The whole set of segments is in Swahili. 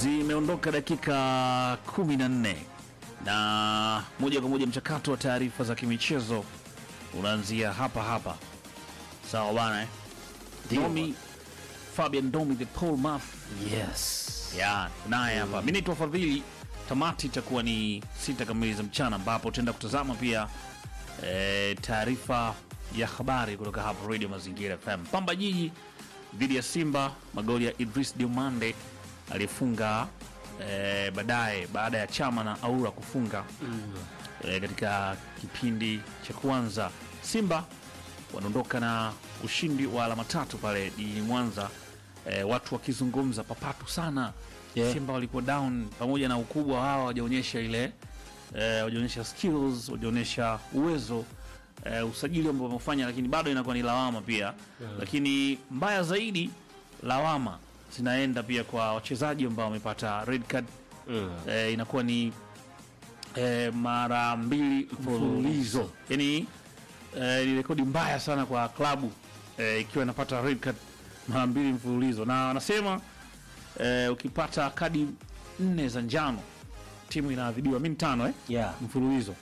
Zimeondoka dakika kumi na nne na moja kwa moja mchakato wa taarifa za kimichezo unaanzia hapa hapa, sawa bana eh? Domi Fabian Domi the Paul Math Yes. ya naye hapa. Mimi naitwa Fadhili. Tamati itakuwa ni sita kamili za mchana, ambapo tutaenda kutazama pia e, taarifa ya habari kutoka hapa Radio Mazingira FM. Pamba Jiji dhidi ya Simba, magoli ya Idris Diomande aliyefunga e, baadaye baada ya Chama na Aura kufunga e, katika kipindi cha kwanza. Simba wanaondoka na ushindi wa alama tatu pale jijini Mwanza. E, watu wakizungumza papatu sana Yeah. Simba walikuwa down, pamoja na ukubwa wao hawajaonyesha ile e, hawajaonyesha skills, hawajaonyesha uwezo e, usajili ambao wamefanya, lakini bado inakuwa ni lawama pia lakini mbaya zaidi lawama zinaenda pia kwa wachezaji ambao wamepata red card e, inakuwa ni e, mara mbili mfululizo yani e, ni rekodi mbaya sana kwa klabu e, ikiwa inapata red card mara mbili mfululizo na wanasema e, ukipata kadi nne za njano timu inaadhibiwa mi tano eh? Yeah. mfululizo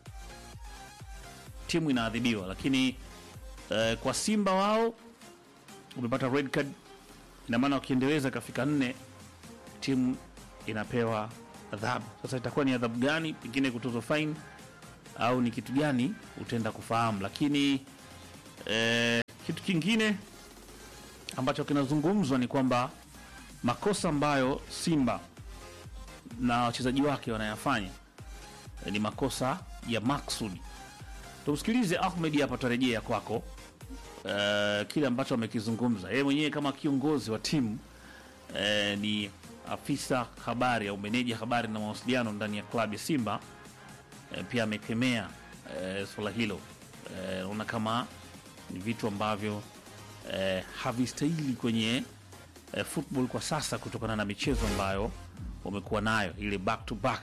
timu inaadhibiwa lakini eh, kwa simba wao umepata red card ina maana wakiendeleza ikafika nne timu inapewa adhabu sasa itakuwa ni adhabu gani pengine kutozwa fine au ni kitu gani utaenda kufahamu lakini eh, kitu kingine ambacho kinazungumzwa ni kwamba makosa ambayo simba na wachezaji wake wanayafanya eh, ni makosa ya maksudi tumsikilize ahmed hapa tarejea kwako uh, kile ambacho amekizungumza yeye mwenyewe kama kiongozi wa timu uh, ni afisa habari au meneja habari na mawasiliano ndani ya klabu ya simba uh, pia amekemea uh, swala hilo Eh, naona kama ni vitu ambavyo uh, havistahili kwenye uh, football kwa sasa kutokana na michezo ambayo wamekuwa nayo ile back to back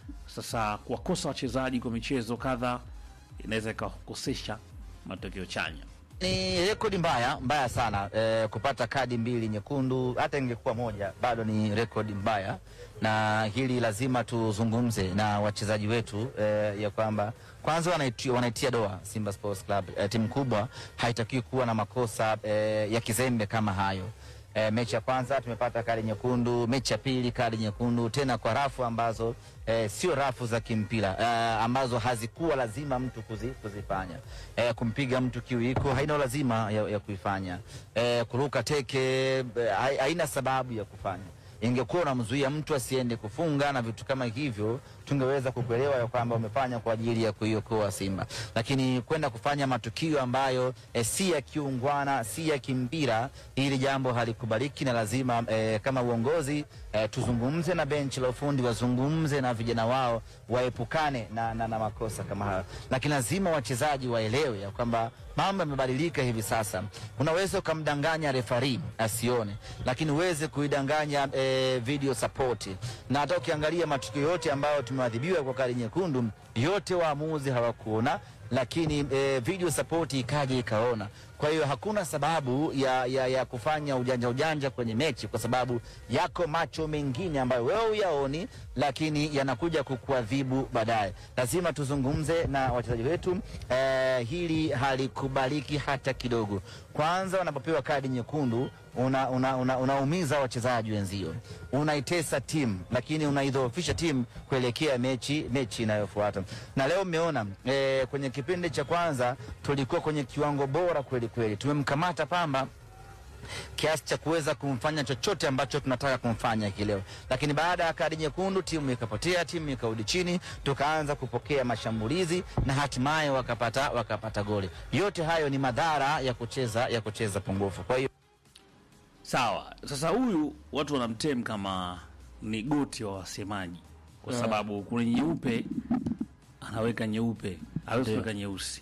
sasa kuwakosa wachezaji kwa michezo kadha inaweza ikawakosesha matokeo chanya Ni rekodi mbaya mbaya sana eh, kupata kadi mbili nyekundu, hata ingekuwa moja bado ni rekodi mbaya, na hili lazima tuzungumze na wachezaji wetu eh, ya kwamba kwanza wanaitia, wanaitia doa Simba Sports Club eh, timu kubwa haitakiwi kuwa na makosa eh, ya kizembe kama hayo. E, mechi ya kwanza tumepata kadi nyekundu, mechi ya pili kadi nyekundu, tena kwa rafu ambazo e, sio rafu za kimpira e, ambazo hazikuwa lazima mtu kuzi, kuzifanya. E, kumpiga mtu kiwiko haina lazima ya, ya kuifanya. E, kuruka teke e, hai- haina sababu ya kufanya. Ingekuwa unamzuia mtu asiende kufunga na vitu kama hivyo, tungeweza kukuelewa ya kwamba umefanya kwa ajili ya kuiokoa Simba, lakini kwenda kufanya matukio ambayo e, si ya kiungwana, si ya kimpira, hili jambo halikubaliki na lazima e, kama uongozi e, tuzungumze na benchi la ufundi, wazungumze na vijana wao, waepukane na, na, na makosa kama hayo, lakini lazima wachezaji waelewe ya kwamba mambo yamebadilika hivi sasa. Unaweza ukamdanganya refari asione, lakini uweze kuidanganya e, video support. Na hata ukiangalia matukio yote ambayo tumeadhibiwa kwa kadi nyekundu, yote waamuzi hawakuona, lakini e, video support ikaja ikaona. Kwa hiyo hakuna sababu ya, ya, ya kufanya ujanja ujanja kwenye mechi, kwa sababu yako macho mengine ambayo wewe uyaoni, lakini yanakuja kukuadhibu baadaye. Lazima tuzungumze na wachezaji wetu eh, hili halikubaliki hata kidogo. Kwanza wanapopewa kadi nyekundu unaumiza una, una, unaumiza wachezaji wenzio, unaitesa timu, lakini unaidhoofisha timu kuelekea mechi mechi inayofuata. Na leo mmeona eh, kwenye kipindi cha kwanza tulikuwa kwenye kiwango bora kweli kweli, tumemkamata Pamba kiasi cha kuweza kumfanya chochote ambacho tunataka kumfanya hii leo, lakini baada ya kadi nyekundu timu ikapotea, timu ikarudi chini, tukaanza kupokea mashambulizi na hatimaye wakapata wakapata goli. Yote hayo ni madhara ya kucheza ya kucheza pungufu. Kwa hiyo sawa sasa huyu watu wanamtem kama ni goti wa wasemaji kwa sababu kuna nyeupe anaweka nyeupe hawezi Ndio. kuweka nyeusi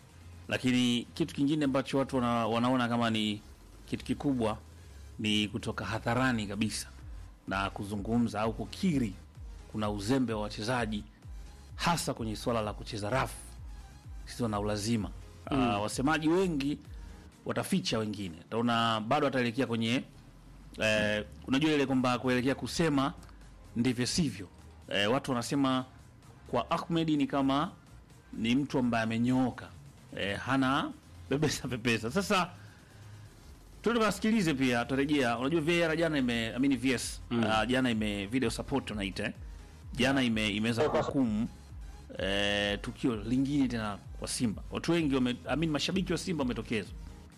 lakini kitu kingine ambacho watu wana, wanaona kama ni kitu kikubwa ni kutoka hadharani kabisa na kuzungumza au kukiri kuna uzembe wa wachezaji hasa kwenye swala la kucheza rafu sio na ulazima mm. uh, wasemaji wengi wataficha wengine taona bado wataelekea kwenye eh, unajua ile kwamba kuelekea kusema ndivyo sivyo. Eh, watu wanasema kwa Ahmed ni kama ni mtu ambaye amenyooka, eh, hana pepesa pepesa. Sasa tuende tukasikilize pia, tutarejea. Unajua VAR jana ime I mean VS uh, jana ime video support tunaita eh. jana ime imeweza kuhukumu eh, tukio lingine tena kwa Simba. Watu wengi wame, I mean mashabiki wa Simba wametokezwa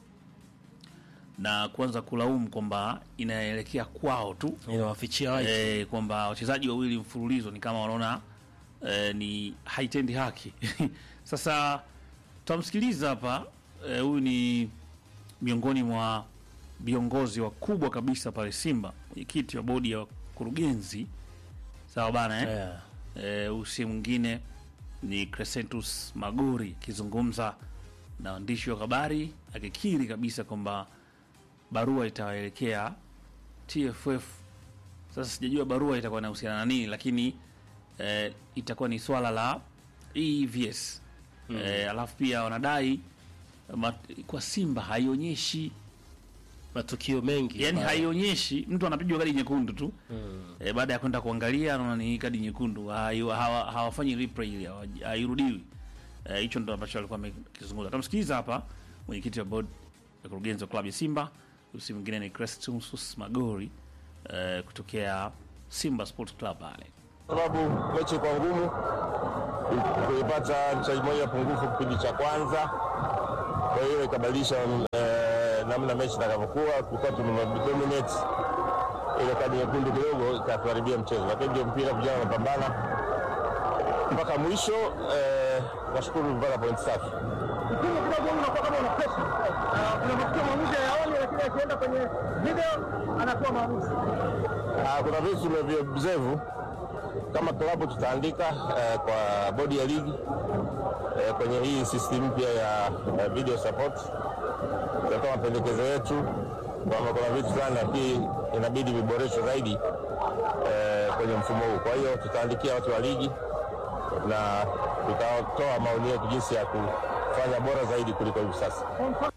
na kuanza kulaumu kwamba inaelekea kwao tu inawafichia wazi eh, kwamba wachezaji wawili mfululizo ni kama wanaona eh, ni haitendi haki. Sasa tutamsikiliza hapa eh, huyu ni miongoni mwa viongozi wakubwa kabisa pale Simba, mwenyekiti wa bodi ya wakurugenzi, sawa bana eh? yeah. Eh, huyu si mwingine ni Crescentus Magori akizungumza na waandishi wa habari akikiri kabisa kwamba barua itawaelekea TFF. Sasa sijajua barua itakuwa inahusiana na nini, lakini eh, itakuwa ni swala la EVS mm. eh, alafu pia wanadai mat, kwa Simba haionyeshi matukio mengi yani ambayo- haionyeshi mtu anapigwa kadi nyekundu tu e, baada ya kwenda kuangalia anaona ni kadi nyekundu hayo- hawa- hawafanyi replay ile hawa- hairudiwi Eh, hicho ndo ambacho alikuwa amekizungumza tamsikiliza hapa mwenyekiti wa board ya kurugenzi wa klabu ya simba usi mwingine ni Crescentus magori eh, kutokea simba sports club pale sababu mechi kwa ngumu, kuipata mchezaji mmoja pungufu kipindi cha kwanza, kwa hiyo ikabadilisha eh, namna mechi itakavyokuwa. Tulikuwa tumedominate, ile kadi nyekundu kidogo ikatuharibia mchezo, lakini ndio mpira, vijana wanapambana mpaka mwisho. Eh, nashukuru tumepata point safi. Timu kidogo unakuwa kama una pressure. Ah, Kuna matukio maamuzi hayaoni, lakini akienda kwenye video anatoa maamuzi. Ah, kuna vitu tumevioobserve kama klabu tutaandika eh, kwa bodi ya ligi eh, kwenye hii system mpya ya eh, video support, tutatoa mapendekezo yetu kwamba kuna vitu fulani nafikiri inabidi viboreshwe zaidi eh, kwenye mfumo huu. Kwa hiyo tutaandikia watu wa ligi na tutatoa maoni yetu jinsi ya kufanya bora zaidi kuliko hivi sasa.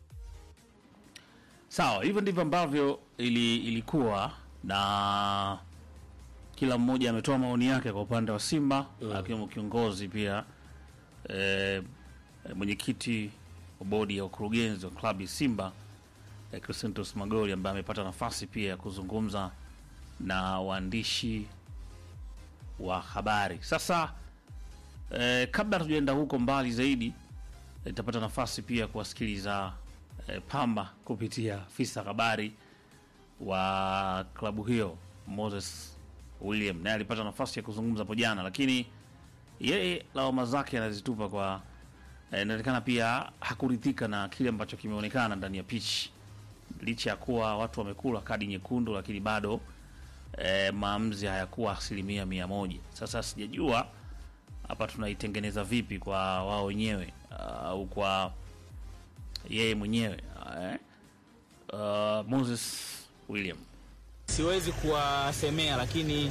Sawa, hivyo ndivyo ambavyo ili, ilikuwa na kila mmoja ametoa maoni yake kwa upande wa Simba akiwemo kiongozi pia eh, mwenyekiti wa bodi ya ukurugenzi wa klabu ya Simba eh, Crescentus Magori ambaye amepata nafasi pia ya kuzungumza na waandishi wa habari. Sasa eh, kabla tujaenda huko mbali zaidi itapata nafasi pia kuwasikiliza eh, Pamba kupitia afisa habari wa klabu hiyo Moses William, naye alipata nafasi ya kuzungumza hapo jana, lakini yeye lawama zake anazitupa kwa eh, inaonekana pia hakuridhika na kile ambacho kimeonekana ndani ya pitch, licha ya kuwa watu wamekula kadi nyekundu, lakini bado eh, maamuzi hayakuwa asilimia mia moja. Sasa sijajua hapa tunaitengeneza vipi kwa wao wenyewe au kwa yeye mwenyewe eh? uh, Moses William siwezi kuwasemea lakini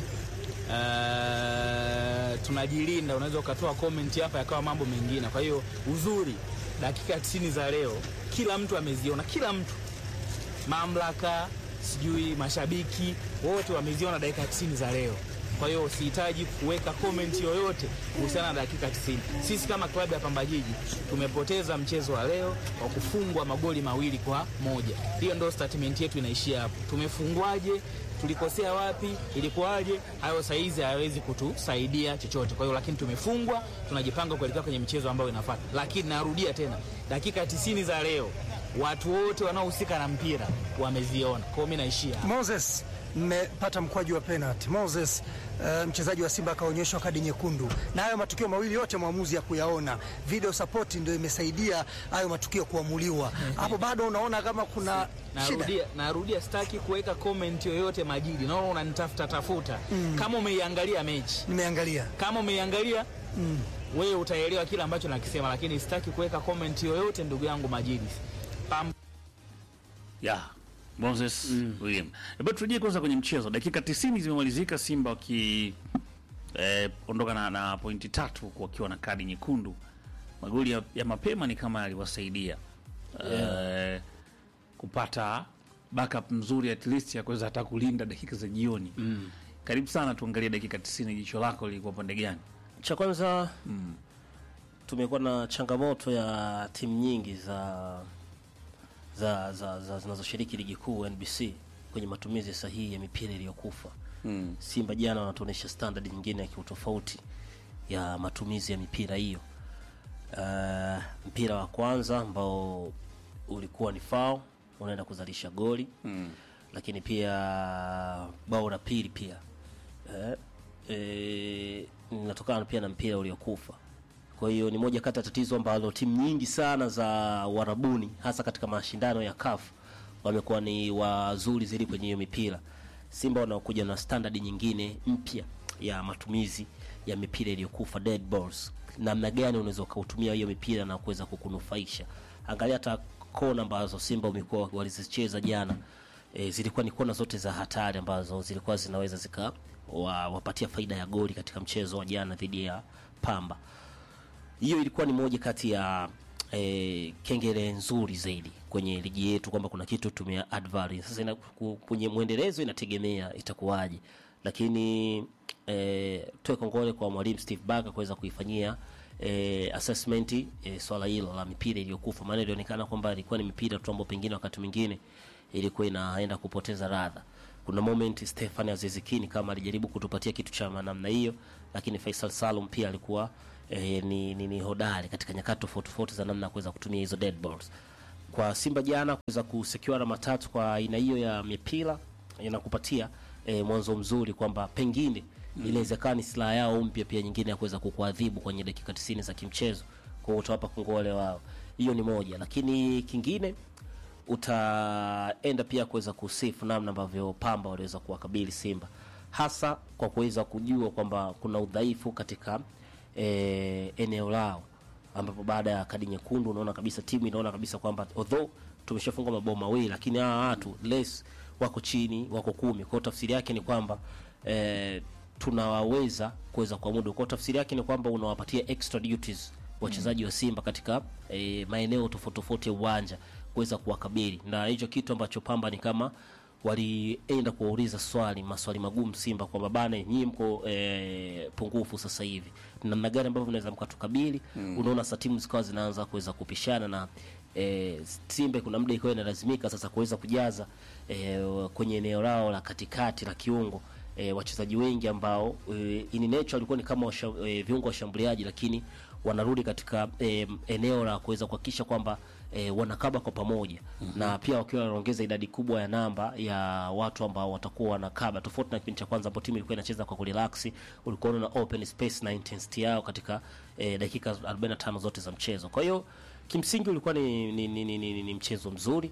uh, tunajilinda. Unaweza ukatoa comment hapa yakawa mambo mengine. Kwa hiyo uzuri, dakika 90 za leo kila mtu ameziona, kila mtu, mamlaka, sijui mashabiki, wote wameziona dakika 90 za leo. Kwa hiyo sihitaji kuweka comment yoyote kuhusiana na dakika 90. Sisi kama klabu ya Pamba Jiji tumepoteza mchezo wa leo wa kufungwa magoli mawili kwa moja. Hiyo ndio statement yetu inaishia hapo. Tumefungwaje? Tulikosea wapi? Ilikuwaje? Hayo saizi hayawezi kutusaidia chochote. Kwa hiyo lakini tumefungwa, tunajipanga kuelekea kwenye michezo ambayo inafuata. Lakini narudia tena, dakika 90 za leo watu wote wanaohusika na mpira wameziona. Kwa hiyo mimi naishia hapo. Moses, mmepata mkwaju wa penalty. Moses, uh, mchezaji wa Simba akaonyeshwa kadi nyekundu, na hayo matukio mawili yote mwamuzi ya kuyaona. Video support ndio imesaidia hayo matukio kuamuliwa. Hapo bado unaona kama kuna shida. Narudia, narudia sitaki kuweka comment yoyote Majidi, naona unanitafuta tafuta. Kama umeiangalia mechi, Nimeangalia kama umeiangalia wewe utaelewa kile ambacho nakisema, lakini sitaki kuweka comment yoyote ndugu yangu Majidi. Pam yeah. Moses William. Hebu turejee kwanza kwenye mchezo. Dakika 90 zimemalizika, Simba waki eh, ondoka na, na pointi tatu huku wakiwa na kadi nyekundu. Magoli ya, ya mapema ni kama yaliwasaidia eh, kupata backup mzuri at least ya kuweza hata kulinda dakika za jioni mm. karibu sana tuangalie dakika 90 jicho lako lilikuwa pande gani cha kwanza tumekuwa na changamoto ya timu nyingi za za za za zinazoshiriki ligi kuu NBC kwenye matumizi sahihi ya mipira iliyokufa. mm. Simba jana wanatuonyesha standard nyingine ya kiutofauti ya matumizi ya mipira hiyo. Uh, mpira wa kwanza ambao ulikuwa ni foul unaenda kuzalisha goli Mm. lakini pia bao la pili pia eh, eh, linatokana pia na mpira uliokufa. Kwa hiyo ni moja kati ya tatizo ambalo timu nyingi sana za warabuni hasa katika mashindano ya CAF wamekuwa ni wazuri zaidi kwenye hiyo mipira. Simba wanaokuja na standard nyingine mpya ya matumizi ya mipira iliyokufa dead balls. Namna gani unaweza ukautumia hiyo mipira na kuweza kukunufaisha? Angalia hata kona ambazo Simba wamekuwa walizicheza jana e, zilikuwa ni kona zote za hatari ambazo zilikuwa zinaweza zika wa, wapatia faida ya goli katika mchezo wa jana dhidi ya Pamba. Hiyo ilikuwa ni moja kati ya e, kengele nzuri zaidi kwenye ligi yetu kwamba kuna kitu tumia add value. Sasa ina, ku- kwenye mwendelezo inategemea itakuwaje, lakini e, toe kongole kwa mwalimu Steve Barker kuweza kuifanyia e, assessment e, swala hilo la mipira iliyokufa, maana ilionekana kwamba ilikuwa ni mipira tu ambayo pengine wakati mwingine ilikuwa inaenda kupoteza radha. Kuna moment Stefan Azizikini kama alijaribu kutupatia kitu cha namna hiyo, lakini Faisal Salum pia alikuwa eh, ni, ni, ni hodari katika nyakati tofauti tofauti za namna ya kuweza kutumia hizo dead balls. Kwa Simba jana kuweza kusekiwa alama tatu kwa aina hiyo ya mipira inakupatia eh, mwanzo mzuri kwamba pengine inawezekana ni silaha yao mpya pia nyingine ya kuweza kukuadhibu kwenye dakika 90 za kimchezo, kwa hiyo utawapa kongole wao. Hiyo ni moja, lakini kingine utaenda pia kuweza kusifu namna ambavyo Pamba waliweza kuwakabili Simba, hasa kwa kuweza kujua kwamba kuna udhaifu katika eh, eneo lao, ambapo baada ya kadi nyekundu unaona kabisa timu inaona kabisa kwamba although tumeshafunga mabao mawili, lakini hawa watu less wako chini, wako kumi. Kwa hiyo tafsiri yake ni kwamba eh, tunawaweza kuweza kuamudu. Kwa hiyo tafsiri yake ni kwamba unawapatia extra duties wachezaji wa Simba katika eh, maeneo tofauti tofauti ya uwanja kuweza kuwakabili, na hicho kitu ambacho Pamba ni kama walienda kuwauliza swali maswali magumu Simba kwamba bana, nyinyi mko e, pungufu sasa hivi, namna gani ambavyo mnaweza mkatukabili? Unaona sasa timu zikawa zinaanza kuweza kupishana na e, Simba kuna muda ikawa inalazimika sasa kuweza kujaza e, kwenye eneo lao la katikati la kiungo e, wachezaji wengi ambao e, in nature walikuwa ni kama washa, e, viungo washambuliaji lakini wanarudi katika e, eneo la kuweza kuhakikisha kwamba e, wanakaba kwa pamoja na pia wakiwa wanaongeza idadi kubwa ya namba ya watu ambao watakuwa wanakaba, tofauti na kipindi cha kwanza ambapo timu ilikuwa inacheza kwa kurelax. Ulikuwa unaona open space na intensity yao katika e, dakika 45 zote za mchezo. Kwa hiyo kimsingi ulikuwa ni, ni, ni, ni, ni, ni mchezo mzuri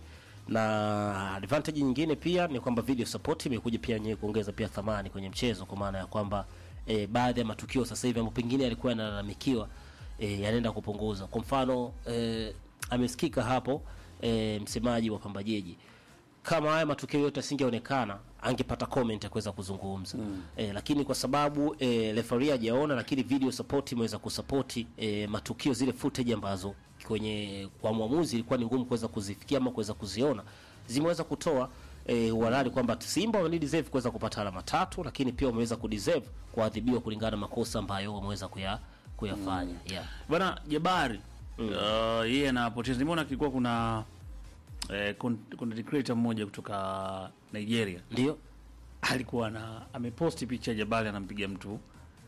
na advantage nyingine pia ni kwamba video support imekuja pia yenyewe kuongeza pia thamani kwenye mchezo, kwa maana ya kwamba e, baadhi ya matukio sasa hivi ambapo pengine yalikuwa yanalalamikiwa e, yanaenda kupunguza. Kwa mfano e, amesikika hapo e, msemaji wa Pamba Jiji kama haya matukio yote asingeonekana angepata comment ya kuweza kuzungumza mm. E, lakini kwa sababu e, referee hajaona, lakini video support imeweza kusupport e, matukio zile footage ambazo kwenye kwa mwamuzi ilikuwa ni ngumu kuweza kuzifikia ama kuweza kuziona, zimeweza kutoa e, uhalali kwamba Simba wame deserve kuweza kupata alama tatu, lakini pia wameweza kudeserve kuadhibiwa kulingana na makosa ambayo wameweza kuya, kuyafanya yeah. bwana Jabari uh, yeye anapoteza. Nimeona kilikuwa kuna eh, con- content creator mmoja kutoka Nigeria Ndio alikuwa na ameposti picha ya Jabari anampiga mtu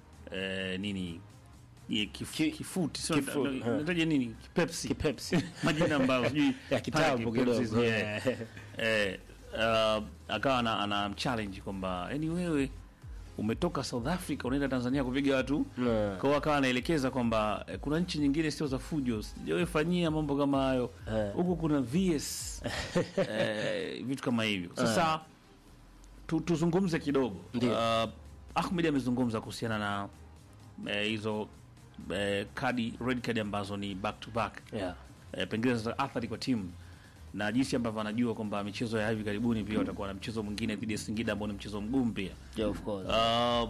eh, nini ye, kif, Ki- kifuti sio kifu- na- ha. nataja nini kipepsi Kipepsi. majina ambayo sijui ya kitambo pale Kipepsi, kidogo yeah. eh, uh, akawa ana, ana challenge kwamba yani wewe umetoka South Africa unaenda Tanzania kupiga watu Yeah. kwa hiyo akawa anaelekeza kwamba eh, kuna nchi nyingine sio za fujo, sijawahi fanyia mambo kama hayo Eh. huku kuna VS eh, vitu kama hivyo. Sasa tu, tuzungumze kidogo. Ndio. Uh, Ahmed amezungumza kuhusiana na eh, hizo eh, kadi red card ambazo ni back to back yeah. eh, pengine sasa athari kwa timu na jinsi ambavyo anajua kwamba michezo ya hivi karibuni pia watakuwa na mchezo mwingine dhidi ya Singida ambao ni mchezo mgumu pia. Yeah, of course. Uh,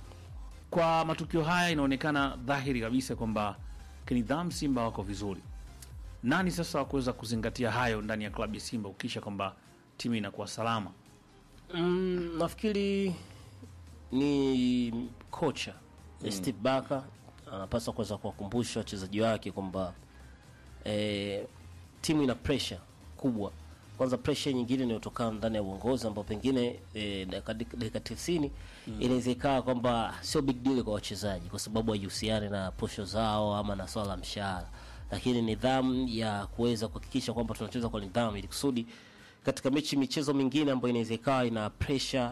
kwa matukio haya inaonekana dhahiri kabisa kwamba kinidhamu Simba wako vizuri. Nani sasa wa kuweza kuzingatia hayo ndani ya klabu ya Simba ukisha kwamba timu inakuwa salama? Mm, nafikiri ni kocha mm. Steve Barker anapaswa kuweza kuwakumbusha wachezaji wake kwamba eh, timu ina pressure kubwa. Kwanza pressure nyingine inayotokana ndani ya uongozi ambao pengine eh, dakika dakika 90 inaweza ikawa kwamba sio big deal kwa wachezaji kwa sababu haihusiani na posho zao ama na swala la mshahara, lakini nidhamu ya kuweza kuhakikisha kwamba tunacheza kwa nidhamu ili kusudi katika mechi michezo mingine ambayo inaweza ikawa ina pressure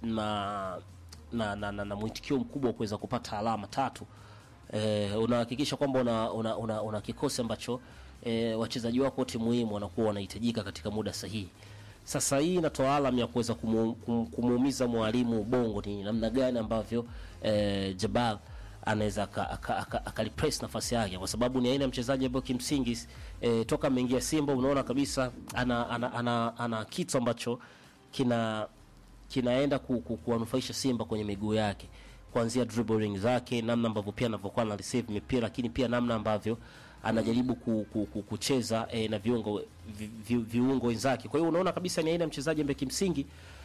na na, na, na, na mwitikio mkubwa wa kuweza kupata alama tatu eh, unahakikisha kwamba una, una, una, una kikosi ambacho eh, wachezaji wako wote muhimu wanakuwa wanahitajika katika muda sahihi. Sasa hii inatoa alam ya kuweza kumu- kum- kumuumiza mwalimu ubongo, ni namna gani ambavyo eh, Jabal anaweza aka- aka- aka- akalipress nafasi yake, kwa sababu ni aina ya mchezaji ambayo kimsingi eh, toka ameingia Simba unaona kabisa ana, ana, ana, ana kitu ambacho kina kinaenda ku, ku, kuwanufaisha Simba kwenye miguu yake kuanzia dribbling zake, namna ambavyo pia anavyokuwa na receive mipira, lakini pia namna ambavyo anajaribu ku, ku, ku, kucheza eh, na viungo vi, vi, viungo wenzake. Kwa hiyo unaona kabisa ni aina ya mchezaji ambaye kimsingi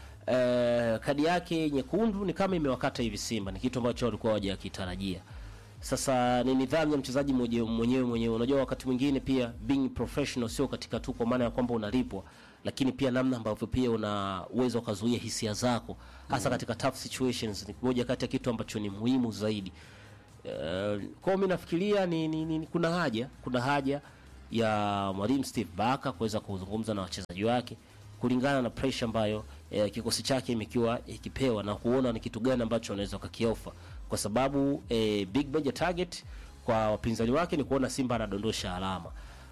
eh, kadi yake nyekundu ni kama imewakata hivi Simba, ni kitu ambacho walikuwa hawajakitarajia. Sasa ni nidhamu ya mchezaji mwenye- mwenyewe mwenyewe. Unajua, wakati mwingine pia being professional sio katika tu kwa maana ya kwamba unalipwa, lakini pia namna ambavyo pia una uwezo wa kuzuia hisia zako hasa katika tough situations, ni moja kati ya kitu ambacho ni muhimu zaidi. Uh, kwa mimi nafikiria ni, ni, ni, kuna haja kuna haja ya mwalimu Steve Barker kuweza kuzungumza na wachezaji wake kulingana na pressure ambayo eh, kikosi chake imekiwa ikipewa na kuona ni kitu gani ambacho wanaweza wakakiofa, kwa sababu eh, big major target kwa wapinzani wake ni kuona Simba anadondosha alama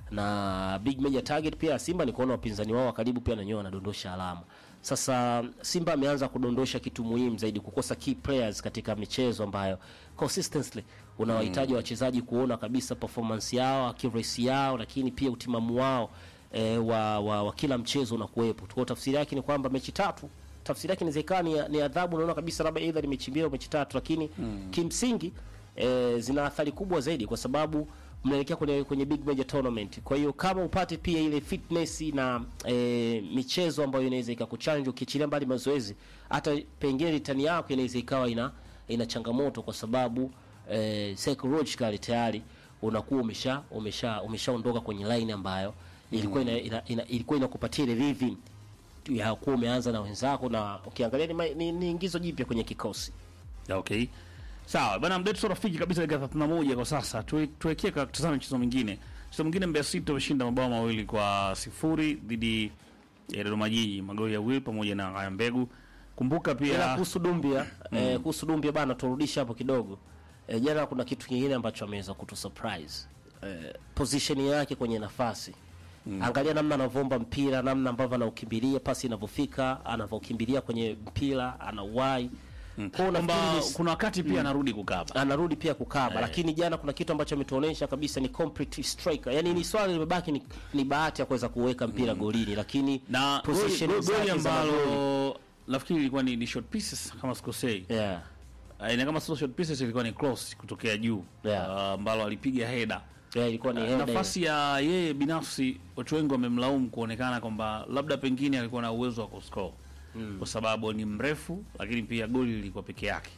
na big major target pia ya Simba ni kuona wapinzani wao wa karibu pia na wenyewe wanadondosha alama. Sasa Simba ameanza kudondosha kitu muhimu zaidi, kukosa key players katika michezo ambayo consistently unawahitaji wachezaji kuona kabisa performance yao, accuracy yao, lakini pia utimamu wao e, wa, wa, wa kila mchezo unakuwepo. Kwa tafsiri yake ni kwamba mechi tatu tafsiri yake inaweza ikawa ni, ni adhabu. Unaona kabisa labda either ni mechi mbili au mechi tatu, lakini kimsingi e, zina athari kubwa zaidi kwa sababu mnaelekea kwenye, kwenye big major tournament. Kwa hiyo kama upate pia ile fitness na e, michezo ambayo inaweza ikakuchallenge ukiachilia mbali mazoezi, hata pengine ritani yako inaweza ikawa ina ina changamoto kwa sababu e, psychologically tayari unakuwa umesha umesha umeshaondoka kwenye line ambayo ilikuwa ina, ina, ina, ilikuwa inakupatia ile rhythm ya kuwa umeanza na wenzako, na ukiangalia ni, ma- ni, ni ingizo jipya kwenye kikosi. Okay. Sawa bana, mdetu rafiki kabisa dakika 31 kwa sasa. Tue- Tuwekee ka- tutazame mchezo mwingine. Mchezo mwingine Mbeya City wameshinda mabao mawili kwa sifuri dhidi ya Dodoma Jiji, magoli ya Will pamoja na Haya Mbegu. Kumbuka Ila pia kuhusu Dumbia eh, kuhusu Dumbia bana, turudishe hapo kidogo. Eh, jana kuna kitu kingine ambacho ameweza kutu surprise eh, position yake kwenye nafasi Angalia namna anavyoomba mpira, namna ambavyo anaukimbilia, pasi inavyofika, anavyokimbilia kwenye mpira, anauwai kwao. kwamba Nafikiri ni- kuna wakati pia anarudi kukaba. anarudi pia kukaba lakini jana kuna kitu ambacho ametuonesha kabisa ni complete striker. Yani ni swali limebaki ni, ni bahati ya kuweza kuweka mpira golini, lakini Na goli, position goli, zake goli za magoli- ambalo nafikiri ilikuwa ni, ni short pieces kama sikosei. yeah. Uh, na kama sio short pieces ilikuwa ni cross kutokea juu Yeah. uh, ambalo alipiga header. Yeah, ilikuwa ni header ile. nafasi ya yeye binafsi, watu wengi wamemlaumu kuonekana kwamba labda pengine alikuwa na uwezo wa kuscore kwa sababu ni mrefu, lakini pia goli lilikuwa peke yake.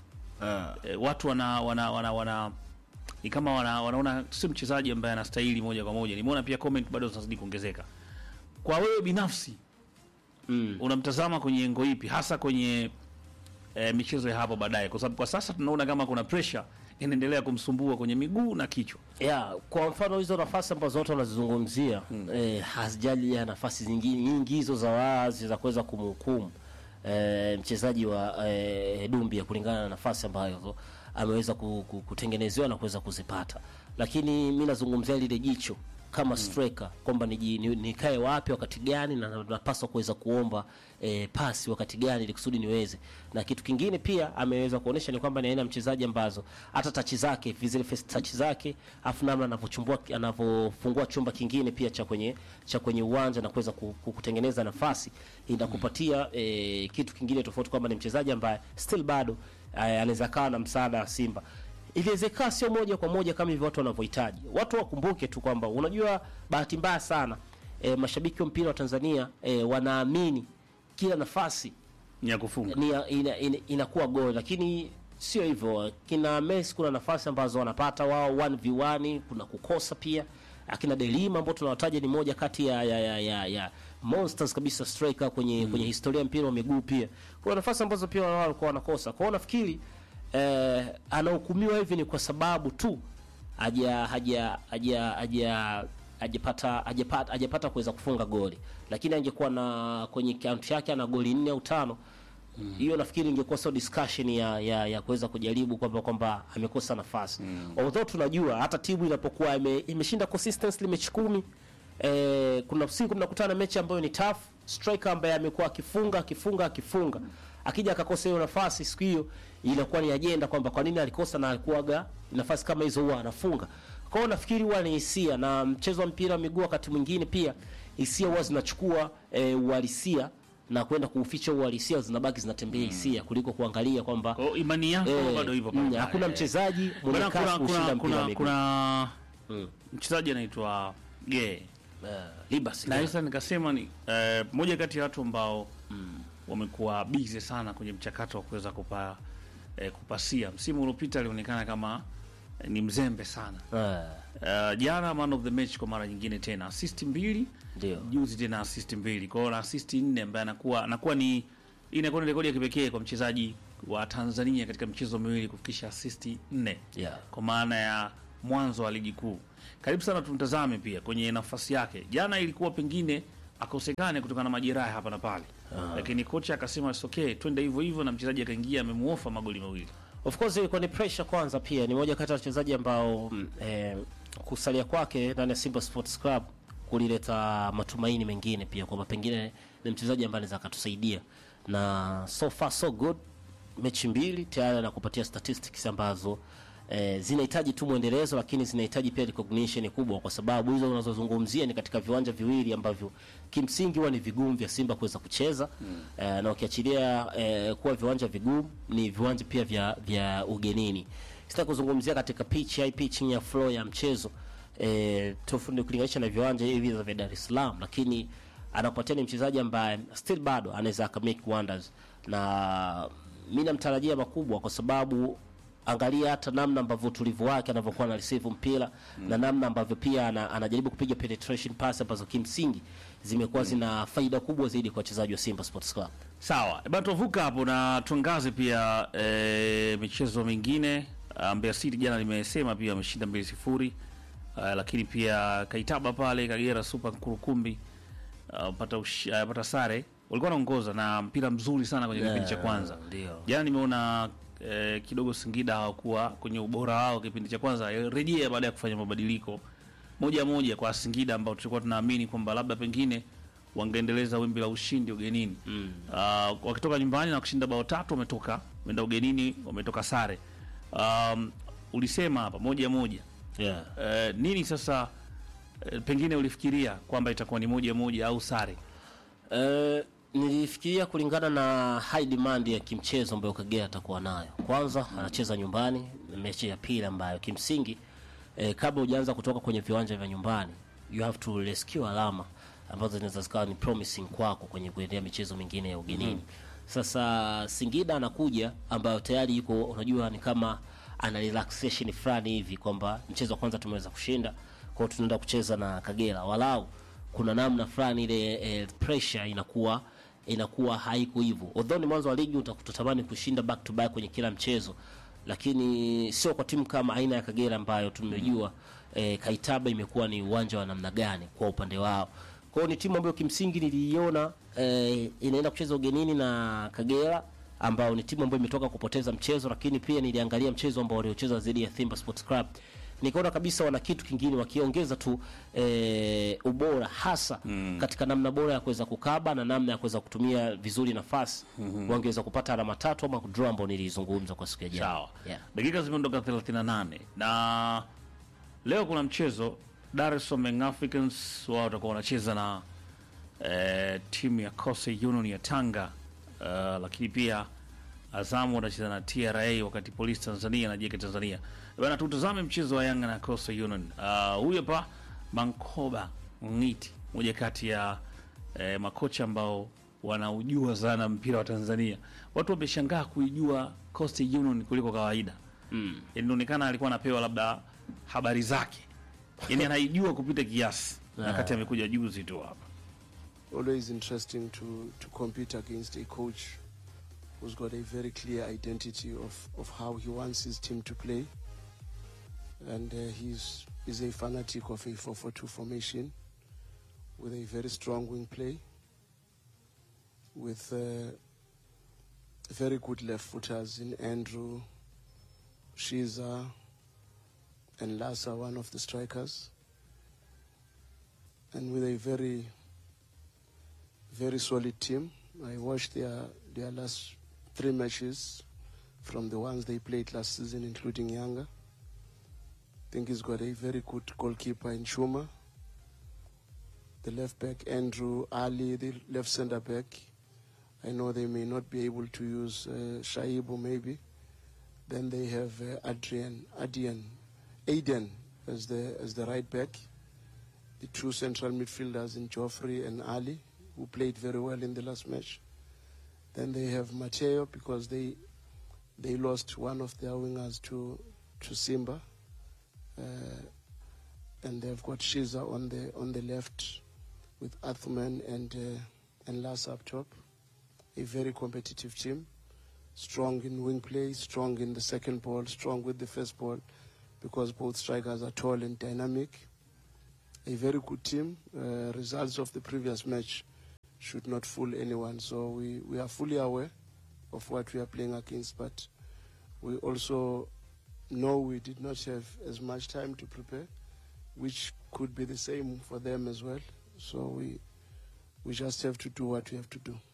E, watu wana wana wana, wana ni kama wana, wanaona si mchezaji ambaye anastahili moja kwa moja. Nimeona pia comment bado zinazidi kuongezeka. Kwa wewe binafsi Mm. unamtazama kwenye engo ipi hasa kwenye e, michezo ya hapo baadaye, kwa sababu kwa sasa tunaona kama kuna pressure inaendelea kumsumbua kwenye miguu na kichwa. Yeah, kwa mfano hizo nafasi ambazo watu wanazizungumzia eh, hazijali ya nafasi zingine nyingi hizo za wazi za kuweza kumhukumu eh, mchezaji wa eh, Dumbia kulingana na nafasi ambayo ameweza ku- ku- kutengenezewa na kuweza kuzipata, lakini mi nazungumzia lile jicho kama striker kwamba niji- ni- nikae wapi wakati gani na na- napaswa kuweza kuomba eh, pasi wakati gani ili kusudi niweze. Na kitu kingine pia ameweza kuonesha ni kwamba ni aina ya mchezaji ambazo hata tachi zake zile first touch zake afu namna anavyochumbua anavyofungua chumba kingine pia cha kwenye cha kwenye uwanja na kuweza ku- ku- kutengeneza nafasi inakupatia eh, kitu kingine tofauti kwamba ni mchezaji ambaye still bado eh, anaweza kaa na msaada wa Simba iliwezekana sio moja kwa moja kama hivyo watu wanavyohitaji. Watu wakumbuke tu kwamba unajua, bahati mbaya sana e, mashabiki wa mpira wa Tanzania e, wanaamini kila nafasi ni ya kufunga ni ina, ina, inakuwa goli, lakini sio hivyo. Kina Messi kuna nafasi ambazo wanapata wao 1v1, kuna kukosa pia. Akina Delima ambao tunawataja ni moja kati ya, ya, ya, ya, ya monsters kabisa striker kwenye kwenye historia ya mpira wa miguu. Pia kuna nafasi ambazo pia wao walikuwa wanakosa. Kwa hiyo nafikiri eh, anahukumiwa hivi ni kwa sababu tu haja haja haja haja hajapata hajapata hajapata kuweza kufunga goli, lakini angekuwa na kwenye akaunti yake ana goli nne au tano hiyo nafikiri ingekuwa sio discussion ya ya, ya kuweza kujaribu kwamba kwamba amekosa nafasi although tunajua hata timu inapokuwa ime, imeshinda consistently mechi kumi eh, kuna siku mnakutana na mechi ambayo ni tough striker ambaye amekuwa akifunga akifunga akifunga akija akakosa hiyo nafasi siku hiyo inakuwa ni ajenda kwamba kwa nini alikosa na alikuwaga nafasi kama hizo huwa anafunga kwa hiyo nafikiri huwa ni hisia na mchezo wa mpira wa miguu wakati mwingine pia hisia huwa zinachukua eh, uhalisia na kwenda kuuficha uhalisia zinabaki zinatembea hisia kuliko kuangalia kwamba Kwa hiyo imani yako eh, bado ipo mm, pale pale. hakuna mchezaji mwenye Bwana, kasi kuna kushinda kuna mpira wa kuna, miguu. kuna mchezaji anaitwa Gay Eh, Libas, na yeah. sasa nikasema ni eh, moja kati ya watu ambao wamekuwa busy sana kwenye mchakato wa kuweza kupa eh, kupasia. Msimu uliopita alionekana kama eh, ni mzembe sana. Eh, Uh, jana man of the match kwa mara nyingine tena assist mbili Ndio. juzi tena assist mbili kwa hiyo na assist nne ambaye anakuwa anakuwa ni hii inakuwa ni rekodi ya kipekee kwa mchezaji wa Tanzania katika michezo miwili kufikisha assist nne Yeah. kwa maana ya mwanzo wa ligi kuu. Karibu sana tumtazame pia kwenye nafasi yake. Jana ilikuwa pengine akosekane kutokana na majeraha hapa na pale, lakini kocha akasema it's okay, twende hivyo hivyo, na mchezaji akaingia amemuofa magoli mawili. Of course ilikuwa ni pressure kwanza, pia ni moja kati ya wachezaji ambao mm, eh, kusalia kwake ndani ya Simba Sports Club kulileta matumaini mengine pia kwamba pengine ni mchezaji ambaye anaweza akatusaidia, na so far so good, mechi mbili tayari anakupatia statistics ambazo eh, zinahitaji tu mwendelezo, lakini zinahitaji pia recognition kubwa, kwa sababu hizo unazozungumzia ni katika viwanja viwili ambavyo kimsingi huwa ni vigumu vya Simba kuweza kucheza eh, na ukiachilia eh, kuwa viwanja vigumu, ni viwanja pia vya vya ugenini. Sitaki kuzungumzia katika pitch high pitch ya flow ya mchezo eh, tofauti kulinganisha na viwanja hivi vya Dar es Salaam, lakini anakupatia ni mchezaji ambaye still bado anaweza aka make wonders, na mimi namtarajia makubwa kwa sababu angalia hata namna ambavyo utulivu wake anavyokuwa na receive mpira na namna ambavyo pia ana, anajaribu kupiga penetration pass ambazo kimsingi zimekuwa zina faida kubwa zaidi kwa wachezaji wa Simba Sports Club. Sawa, e bana, tuvuka hapo na tuangaze pia e, michezo mingine. Ah, Mbeya City jana nimesema pia wameshinda mbili sifuri. Ah, lakini pia Kaitaba pale Kagera Super Nkurukumbi ah, pata ush- ah, pata sare, walikuwa wanaongoza na mpira mzuri sana kwenye kipindi cha kwanza. ndio. Jana nimeona eh, kidogo Singida hawakuwa kwenye ubora wao kipindi cha kwanza, eh, rejea baada ya kufanya mabadiliko moja moja kwa Singida ambao tulikuwa tunaamini kwamba labda pengine wangeendeleza wimbi la ushindi ugenini mm. uh, wakitoka nyumbani na kushinda bao tatu, wametoka wameenda ugenini, wametoka sare. Um, ulisema hapa moja moja Yeah. uh, nini sasa uh, pengine ulifikiria kwamba itakuwa ni moja moja au sare? Eh, nilifikiria kulingana na high demand ya kimchezo ambayo Kagera atakuwa nayo. Kwanza anacheza nyumbani, mechi ya pili ambayo kimsingi eh, kabla hujaanza kutoka kwenye viwanja vya nyumbani you have to rescue alama ambazo zinaweza zikawa ni promising kwako kwenye kuendea michezo mingine ya ugenini. Sasa Singida anakuja ambayo tayari yuko unajua ni kama ana relaxation fulani hivi kwamba mchezo wa kwanza tumeweza kushinda, kwa hiyo tunaenda kucheza na Kagera walau kuna namna fulani ile eh, pressure inakuwa inakuwa haiko hivyo. Although ni mwanzo wa ligi utakutamani kushinda back to back kwenye kila mchezo, lakini sio kwa timu kama aina ya Kagera ambayo tumejua eh, Kaitaba imekuwa ni uwanja wa namna gani kwa upande wao. Kwa hiyo ni timu ambayo kimsingi niliiona eh, inaenda kucheza ugenini na Kagera ambao ni timu ambayo imetoka kupoteza mchezo, lakini pia niliangalia mchezo ambao waliocheza dhidi ya Simba Sports Club nikaona kabisa wana kitu kingine wakiongeza tu e, ubora hasa mm. katika namna bora ya kuweza kukaba na namna ya kuweza kutumia vizuri nafasi mm-hmm. wangeweza kupata alama tatu ama draw ambao nilizungumza kwa siku ya jana. Sawa. Yeah. Dakika zimeondoka 38 na leo kuna mchezo Dar es Salaam Young Africans wao watakuwa wanacheza na eh, timu ya Coastal Union ya Tanga uh, lakini pia Azamu watacheza na TRA wakati Polisi Tanzania na JK Tanzania. Bana, tutazame mchezo wa Yanga na Coastal Union. Uh, huyu hapa Mankoba Ngiti moja kati ya eh, makocha ambao wanaujua sana mpira wa Tanzania. Watu wameshangaa kuijua Coastal Union kuliko kawaida. Mm. Inaonekana alikuwa anapewa labda habari zake, yani anaijua kupita kiasi, na kati amekuja juzi tu hapa. always interesting to, to compete against a coach who's got a very clear identity of, of how he wants his team to play. And uh, he's, he's a fanatic of a 4-4-2 formation with a very strong wing play, with uh, very good left footers in Andrew, Shiza, and Lassa, one of the strikers. And with a very very solid team. I watched their their last three matches from the ones they played last season, including Yanga. I think he's got a very good goalkeeper in Shuma. The left back Andrew Ali, the left centre back. I know they may not be able to use uh, Shaibu maybe. Then they have uh, Adrian, Adian, Aiden as the as the right back. The two central midfielders in Joffrey and Ali, who played very well in the last match. Then they have Mateo because they they lost one of their wingers to to Simba, uh, and they've got Shiza on the on the left with Athman and uh, and Lass up top. A very competitive team, strong in wing play, strong in the second ball, strong with the first ball, because both strikers are tall and dynamic. A very good team. Uh, results of the previous match should not fool anyone. So we, we are fully aware of what we are playing against, but we also know we did not have as much time to prepare, which could be the same for them as well. So we we just have to do what we have to do.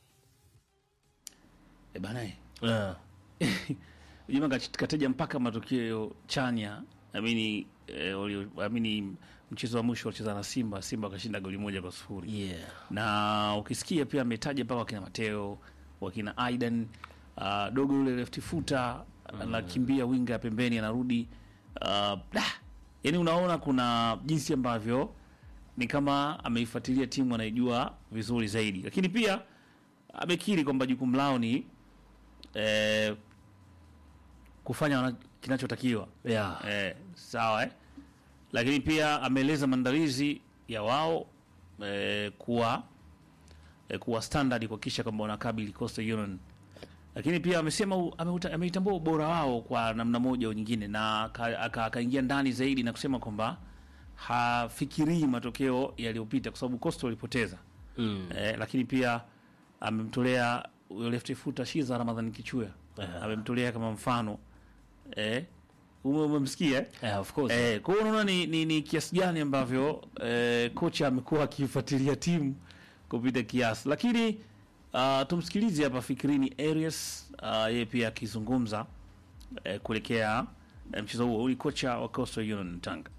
E bana, Yeah. Juma kach- kataja mpaka matokeo chanya amini, eh, walio- amini mchezo wa mwisho walicheza na Simba, Simba wakashinda goli moja kwa sufuri Yeah. na ukisikia pia ametaja mpaka wakina Mateo wakina Aidan uh, dogo yule left footer anakimbia winga ya pembeni anarudi uh, yani unaona kuna jinsi ambavyo ni kama ameifuatilia timu anaijua vizuri zaidi, lakini pia amekiri kwamba jukumu lao ni eh, kufanya wana- kinachotakiwa Yeah. eh, sawa eh? Lakini pia ameeleza maandalizi ya wao eh, kuwa eh, kuwa standard kuhakikisha kwamba wanakabili Coastal Union, lakini pia amesema u- ameuta- ameitambua ubora wao kwa namna moja au nyingine, na aka- aka- akaingia ndani zaidi na kusema kwamba hafikirii matokeo yaliyopita kwa sababu Coastal walipoteza Mm. eh, lakini pia amemtolea huyo left footer Shiza Ramadhan Kichuya amemtolea kama mfano eh, ume- umemsikia eh? Yeah, of course. Eh, kwa hiyo unaona ni, ni, ni kiasi gani ambavyo eh, kocha amekuwa akifuatilia timu kupita kiasi, lakini uh, tumsikilize hapa Fikrini Arias uh, yeye pia akizungumza eh, kuelekea eh, mchezo huo. Huyu ni kocha wa Coastal Union Tanga.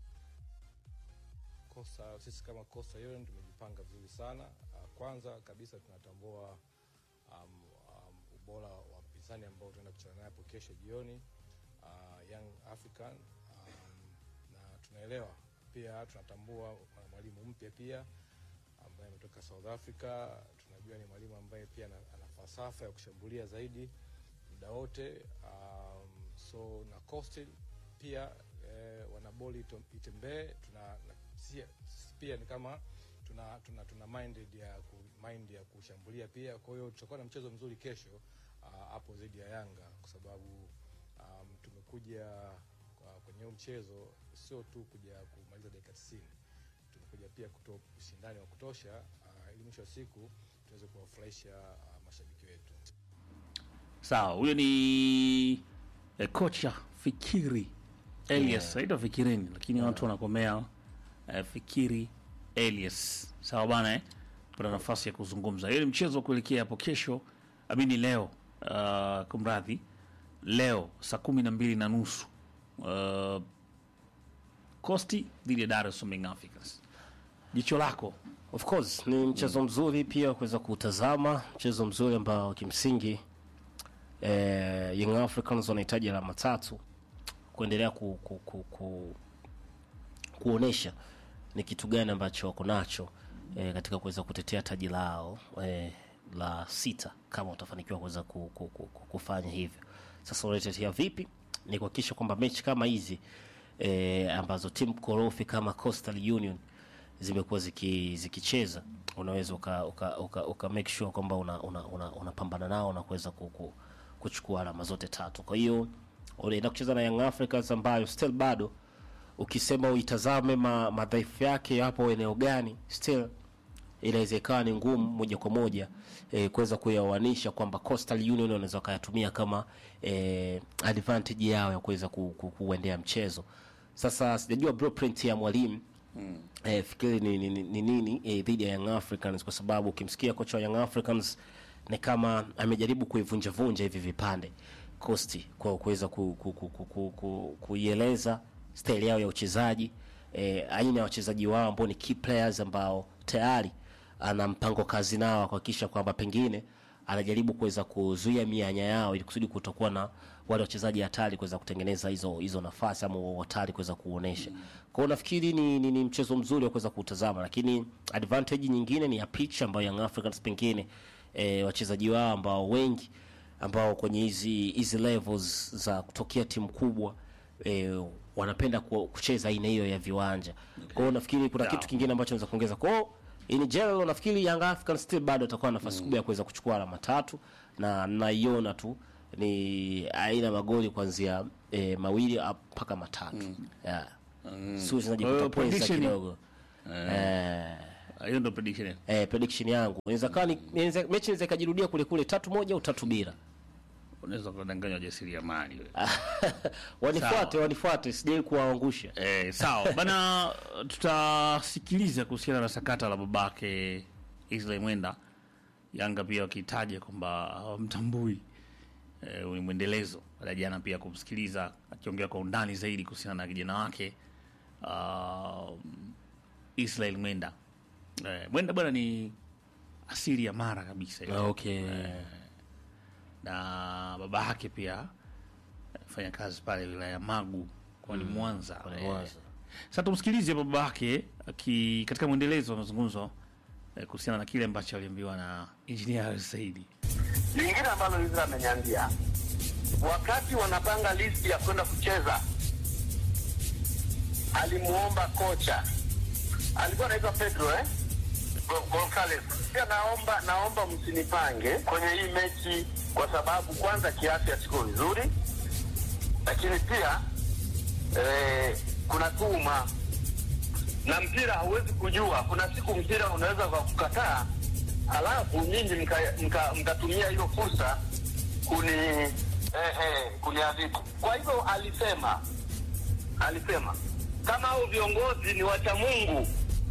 Kosa, sisi kama Coastal Union tumejipanga vizuri sana. Uh, Kwanza kabisa tunatambua um, um, ubora wa mpinzani ambao tunaenda kucheza naye hapo kesho jioni uh, Young African um, na tunaelewa pia, tunatambua kuna mwalimu mpya pia ambaye ametoka South Africa. Tunajua ni mwalimu ambaye pia ana, ana falsafa ya kushambulia zaidi muda wote um, so na Coastal pia eh, wana boli ito- itembee tuna na, sia- pia ni kama tuna tuna, tuna minded ya ku, mind ya kushambulia pia. Kwa hiyo tutakuwa na mchezo mzuri kesho ah, hapo dhidi ya Yanga kwa sababu um, tumekuja kwa- kwenye huu mchezo sio tu kuja kumaliza dakika 90 tumekuja pia kutoa ushindani wa kutosha uh, ili mwisho wa siku tuweze kuwafurahisha uh, mashabiki wetu. Sawa, huyo ni eh, kocha Fikiri Elias, aitwa Fikirini, lakini watu wanakomea eh, Fikiri Elias. Sawa bana eh? Pata nafasi ya kuzungumza. Hiyo ni mchezo wa kuelekea hapo kesho, amini leo, uh, kumradhi, leo saa kumi na mbili na nusu uh, Costi dhidi ya Dar es Salaam Young Africans. Jicho lako Of course ni mchezo mzuri pia kuweza kutazama, mchezo mzuri ambao kimsingi eh, Young Africans wanahitaji alama tatu kuendelea ku, ku, ku, ku, kuonesha ni kitu gani ambacho wako nacho eh, katika kuweza kutetea taji lao eh, la sita kama utafanikiwa kuweza ku, ku, ku, ku, kufanya hivyo. Sasa unatetea vipi? Ni kuhakikisha kwamba mechi kama hizi eh, ambazo timu korofi kama Coastal Union zimekuwa ziki, zikicheza unaweza uka, uka, uka, uka make sure kwamba unapambana una, una, unapambana nao na kuweza ku, ku, kuchukua alama zote tatu. Kwa hiyo unaenda kucheza na Young Africans ambayo still bado ukisema uitazame ma, madhaifu yake yapo eneo gani, still inaweza ikawa ni ngumu moja kwa moja eh, kuweza kuyaoanisha kwamba Coastal Union wanaweza wakayatumia kama eh, advantage yao ya kuweza ku, ku, kuendea mchezo. Sasa sijajua blueprint ya mwalimu mm. eh, fikiri ni nini ni, ni, ni, eh, dhidi ya Young Africans kwa sababu ukimsikia kocha wa Young Africans ni kama amejaribu kuivunja vunja hivi vipande Coast kwa kuweza ku, ku, ku, ku, ku, ku, kuieleza style yao ya uchezaji eh, aina ya wachezaji wao ambao ni key players ambao tayari ana mpango kazi nao kuhakikisha kwamba pengine anajaribu kuweza kuzuia mianya yao ili kusudi kutokuwa na wale wachezaji hatari kuweza kutengeneza hizo hizo nafasi ama wao hatari kuweza kuonesha. Kwa hiyo nafikiri ni, ni, ni mchezo mzuri wa kuweza kutazama, lakini advantage nyingine ni ya pitch ambayo Young Africans pengine eh, wachezaji wao ambao wengi ambao kwenye hizi hizi levels za kutokea timu kubwa eh, wanapenda ku- kucheza aina hiyo ya viwanja. Kwa hiyo nafikiri kuna kitu kingine ambacho naweza kuongeza. Kwa hiyo in general nafikiri Young Africans still bado atakuwa na nafasi kubwa ya kuweza kuchukua alama tatu na naiona tu ni aina magoli kuanzia eh, mawili up mpaka matatu. Yeah. Sio uchezaji Kwa hiyo kutopweza prediction- kidogo. Eh, hiyo ndo prediction yetu. eh, prediction yangu inaweza kawa ni inaweza- mechi inaweza ikajirudia kule kule tatu moja au tatu bila. unaweza kudanganya wajasiriamali wewe. wanifuate Sawa. wanifuate sijai kuwaangusha Eh, sawa bana, tutasikiliza kuhusiana na sakata la babake Israel Mwenda. Yanga pia wakitaja kwamba hawamtambui eh, ni mwendelezo baada ya jana pia kumsikiliza akiongea kwa undani zaidi kuhusiana na kijana wake uh, Israel Mwenda. Eh, Mwenda bwana ni asili ya Mara kabisa ile. okay na baba yake pia fanya kazi pale wilaya ya Magu kwani Mwanza. kwani Eh, Mwanza. Sasa tumsikilize baba yake aki katika mwendelezo wa mazungumzo eh, kuhusiana na kile ambacho aliambiwa na Engineer Saidi. lingine ambalo Izra ameniambia wakati wanapanga listi ya kwenda kucheza, alimuomba kocha, alikuwa anaitwa Pedro eh? Go- Goncalves. Pia naomba naomba msinipange kwenye hii mechi kwa sababu kwanza kiafya siko vizuri, lakini pia eh, kuna tuma na mpira hauwezi kujua. Kuna siku mpira unaweza kwa kukataa, halafu nyinyi mkatumia mka, mkatumia hiyo fursa kuni eh, eh, kuniadhibu. Kwa hivyo alisema alisema kama hao viongozi ni wacha Mungu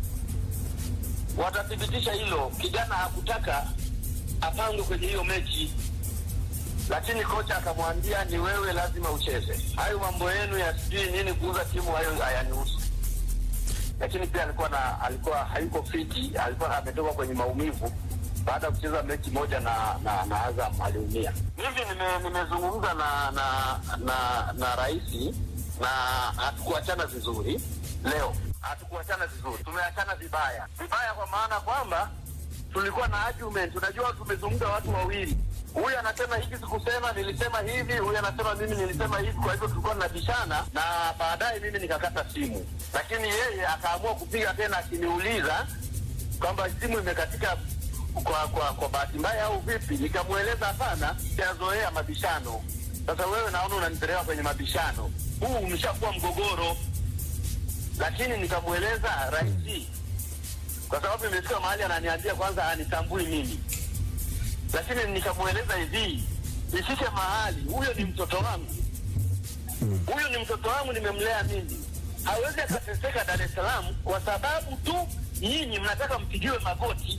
watathibitisha hilo. Kijana hakutaka apangwe kwenye hiyo mechi, lakini kocha akamwambia ni wewe, lazima ucheze. Hayo mambo yenu ya sijui nini kuuza timu, hayo hayanihusu lakini pia alikuwa na alikuwa hayuko fiti, alikuwa ametoka kwenye maumivu baada ya kucheza mechi moja na na, na Azam aliumia. Hivi nime- nimezungumza na na na, na rais na hatukuachana vizuri leo, hatukuachana vizuri, tumeachana vibaya vibaya, kwa maana kwamba tulikuwa na argument. Unajua, tumezungumza watu wawili, huyu anasema hiki sikusema, nilisema hivi, huyu anasema mimi nilisema hivi. Kwa hivyo tulikuwa tunabishana, na baadaye mimi nikakata simu, lakini yeye akaamua kupiga tena akiniuliza kwamba simu imekatika kwa kwa, kwa bahati mbaya au vipi. Nikamweleza hapana, sijazoea mabishano. Sasa wewe naona unanipeleka kwenye mabishano, huu umeshakuwa mgogoro. Lakini nikamweleza rais kwa sababu imefika mahali ananiambia kwanza anitambui mimi, lakini nikamweleza hivi, ifike mahali huyo ni mtoto wangu, huyu ni mtoto wangu, nimemlea mimi, hawezi akateseka Dar es Salaam kwa sababu tu nyinyi mnataka mpigiwe magoti.